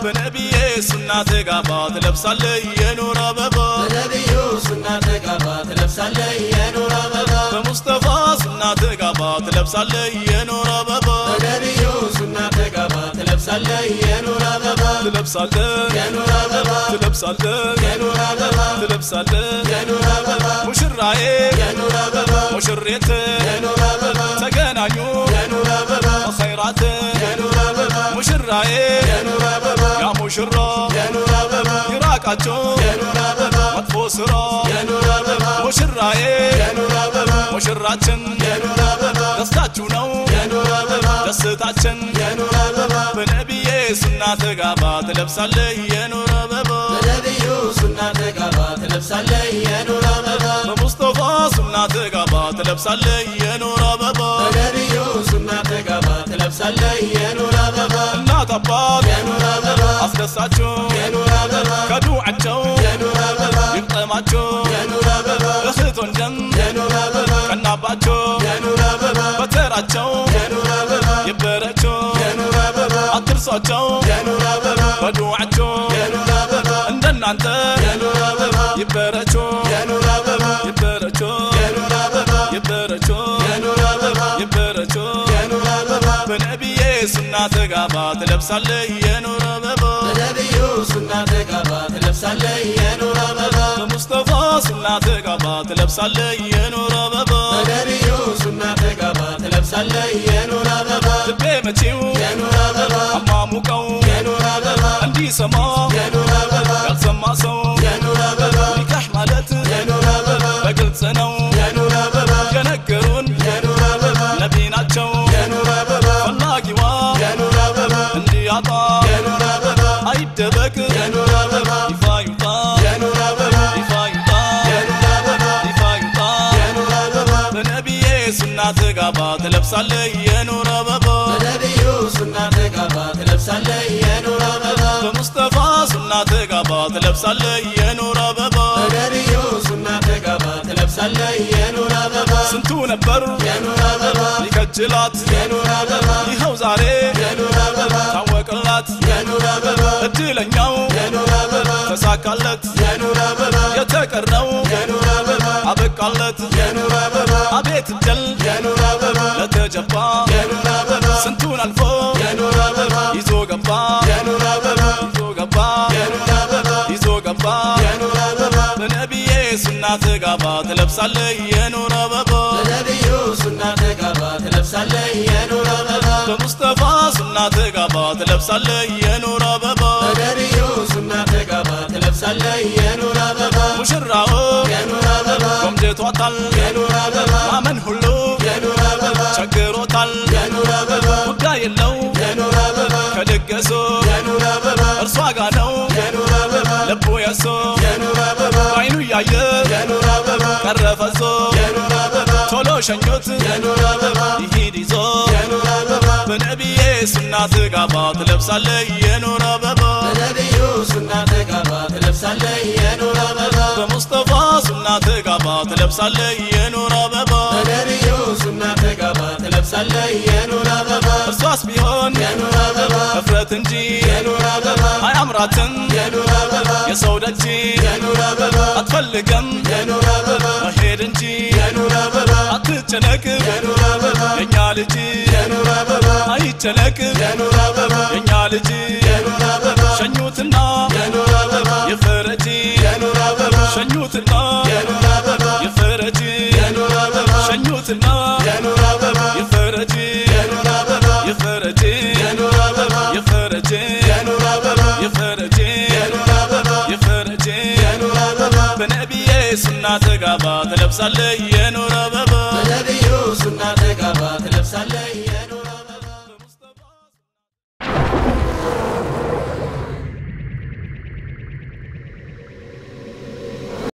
በነቢዬ ሱና ተጋባ ትለብሳለህ የኑር አበባ በነቢዩ ሱና ተጋባ ትለብሳለህ የኑር አበባ በሙስጠፋ ሱና ተጋባ ትለብሳለህ የኑር አበባ በነቢዩ ሱና ተጋባ ትለብሳለህ የኑር አበባ ትለብሳለህ የኑር አበባ ትለብሳለህ የኑር አበባ ትለብሳለህ የኑር አበባ ሙሽራዬ የኑር አበባ ሙሽሬት የኑር አበባ ተገናኙ የኑር አበባ ኸይራት የኑር አበባ ሙሽራዬ የኑር አበባ ያ ሙሽራ የኑር አበባ ይራቃቸው የኑር አበባ መጥፎ ስራ የኑር አበባ ሙሽራዬ የኑር አበባ ሙሽራችን የኑር አበባ ደስታችሁ ነው የኑር አበባ ደስታችን የኑር አበባ በነቢዬ ሱና ተጋባ ትለብሳለህ የኑር አበባ በነቢዩ ሱና ተጋባ ትለብሳለህ የኑር አበባ በሙስጠፋ ሱና ተጋባ ትለብሳለህ የኑር አበባ በነቢዩ ሱና ተጋባ ትለብሳለህ የኑር አበባ እናት አባት የኑር አበባ አስደሳችሁ የኑር አበባ ከዱዓቸው የኑር አበባ ይቅጠማችሁ የኑር አበባ እህት ወንድም የኑር አበባ ቀናባቸው የኑር አበባ በተራቸው የኑር አበባ ይበረቸው የኑር አበባ አትርሷቸው የኑር አበባ በዱዓቸው የኑር አበባ እንደናንተ የኑር አበባ ይበረቸው የኑር አበባ ይበረቸው የኑር አበባ ይበረቸው የኑር አበባ ይበረቸው የኑር አበባ በነቢዬ ሱና ተጋባ ትለብሳለህ የኑር አበባ በነቢዩ ሱና ተጋባ ትለብሳለህ የኑር አበባ በሙስጠፋ ሱና ተጋባ ትለብሳለህ የኑር አበባ በነቢዩ ሱና ተጋባ ትለብሳለህ የኑር አበባ ልቤ መቼው የኑር አበባ አማሙቀው የኑር አበባ እንዲሰማ የኑር አበባ ያልሰማ ሰው የኑር አበባ ኒካህ ማለት የኑር አበባ በግልጽ ነው የኑር አበባ የነገሩን የኑር አበባ ነቢ ናቸው የኑር አበባ ፈላጊዋ የኑር አበባ እንዲያጣ የኑር አበባ አይደበቅ የኑር አበባ ይፋ ይውጣ የኑር አበባ ይፋ ይውጣ የኑር አበባ ይፋ ይውጣ የኑር አበባ በነቢዬ ሱና ተጋባ ትለብሳለህ የኑር አበባ በነቢዩ ሱና ተጋባ ትለብሳለህ የኑር አበባ በሙስጠፋ ሱና ተጋባ ትለብሳለህ የኑር አበባ በነቢዩ ሱና ተጋባ ትለብሳለህ የኑር አበባ ስንቱ ነበር የኑር አበባ ሊከጅላት የኑር አበባ ይኸው ዛሬ የኑር አበባ ታወቅላት የኑር አበባ እድለኛው የኑር አበባ ተሳካለት የኑር አበባ የተቀረው የኑር አበባ አበቃለት የኑር አበባ አቤት እድል የኑር አበባ ለተጀባ የኑር አበባ ስንቱን አልፎ የኑር አበባ ይዞ ገባ የኑር አበባ ይዞ ገባ የኑር አበባ ይዞ ገባ የኑር አበባ በነቢዬ ሱና ተጋባ ትለብሳለህ የኑር አበባ በነቢዩ ሱና ተጋባ ትለብሳለህ የኑር አበባ በሙስጠፋ ሱና ተጋባ ትለብሳለህ የኑር አበባ በነቢዩ ሱና ተጋባ ትለብሳለህ የኑር አበባ ሙሽራው የኑር አበባ ቆምጀቷታል የኑር አበባ ማመን ሁሉ የኑር አበባ ቸግሮታል የኑር አበባ ጉዳይ የለው የኑር አበባ ከድገሱ የኑር አበባ እርሷ ጋ ነው የኑር አበባ ልቡ የሶ የኑር አበባ አይኑ እያየ የኑር አበባ ቀረፈዞ የኑር አበባ ቶሎ ሸኞት የኑር አበባ ይሂድ ይዞ የኑር አበባ በነቢዬ ሱና ተጋባ ትለብሳለህ የኑር አበባ በነቢዩ ሱና ተጋባ ትለብሳለህ የኑር አበባ በሙስጠፋ ሱና ተጋባ ትለብሳለህ የኑር አበባ በነቢዩ ሱና ተጋባ ትለብሳለህ የኑር አበባ እርሷስ ቢሆን የኑር አበባ እፍረት እንጂ የኑር አበባ አያምራትም የኑር አበባ የሰው ደጅ የኑር አበባ አትፈልገም የኑር አበባ መሄድ እንጂ የኑር አበባ አትጨነቅ የኑር አበባ የኛ ልጅ የኑር አበባ አይጨነቅ የኑር አበባ የኛ ልጅ የኑር አበባ ሸኙትና የኑር አበባ የፈረጂ የኑር አበባ ሸኙትና የኑር አበባ የፈረጂ የኑር አበባ ሸኙትና የኑር አበባ የፈረጂ የኑር አበባ የፈረጂ የኑር አበባ የፈረጂ የኑር አበባ የፈረጂ የኑር አበባ የፈረጂ የኑር አበባ በነቢዬ ሱና ተጋባ ትለብሳለህ የኑር አበባ በነቢዩ ሱና ተጋባ ትለብሳለህ